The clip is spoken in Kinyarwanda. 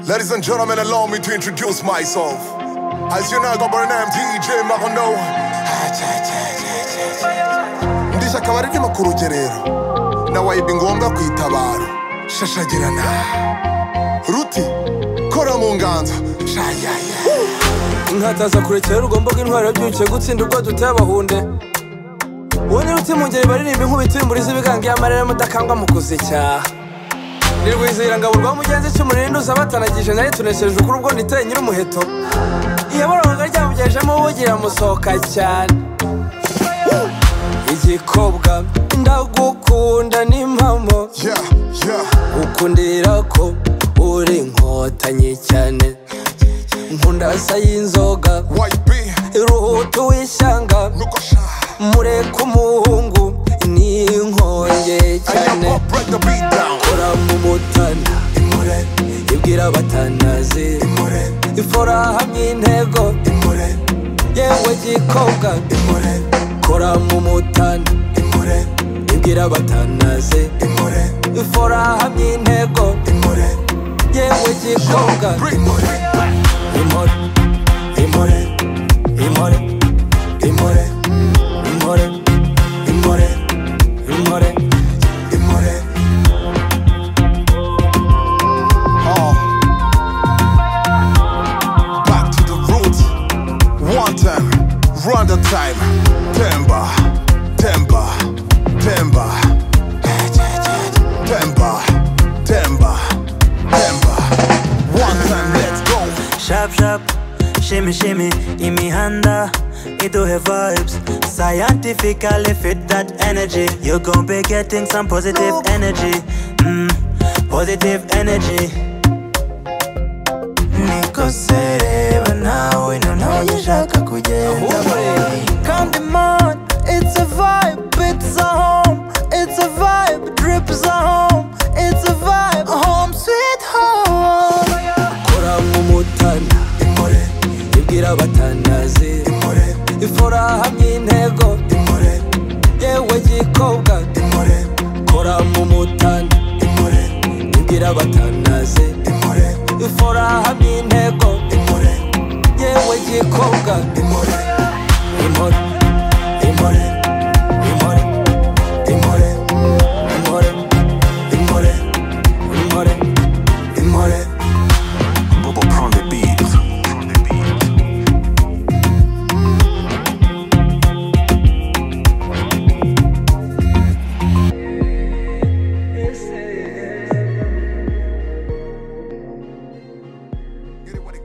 Ladies and gentlemen, allow me to introduce myself. As you know, I got my name DJ Mahono. Ndisha akaba ari ndimo ku rugerero. Na wayibi ngombwa kwitabara. Shashagirana. Ruti, kora mu nganzo. inkataza kurekera urugombo rw'intwari yabyukiye gutsinda ubwo duteye abahunde uwo ni ruti mu ngeri baririmba inkubito y'imburi z'ibigango y'amarere mudakangwa mu kuzicyaha ni rwizihirangabo rwa mugenzi cy'umurinda uza batanagije nari tunesheje ukuri ubwo niteye nyir'umuheto iyaboraga ryamugejejemo ubugira musohoka cyane igikobwa ndagukunda n'impamo Yeah, yeah. ukundira ko uri inkotanyi cyane nkundasa y'inzoga Wayibi, iruhutu w'ishyanga nuko sha. mureka umuhungu ni inkonge cyane Ayabo, break the beat down. kora mu mutana Imure, ibwira abatanazi imure, ifora hamwe intego imure, yewe gikobwa imure, kora mu mutana imure, ibwira abatanazi imure, ifora hamwe intego imure, yewe gikobwa imure, imore imore imore imure, imore imure, imore imure. Oh. Back to the roots. One time, run the time. Temba, temba, temba. Temba, temba, temba. One time, let's go. Shap shap, shimmy shimmy, imihanda, iduhe vibes. Scientifically fit that energy. You're gonna be getting some positive energy. Mm, positive energy. Niko sereba nawe noneho ushaka kugenda Kandi man, it's a vibe, it's a home It's a vibe, drips a home It's a vibe, home sweet home kora mu mutana Imure, ibwira abatanazi imure, ifora hamwe intego imure, yewe gikobwa imure, kora mu mutana imure, ibwira abatanazi imure, ifora hamwe intego imure, yewe gikobwa imure, imore imore imore imure, imore imure, imore imure. Bobo prend des beats. Get it what it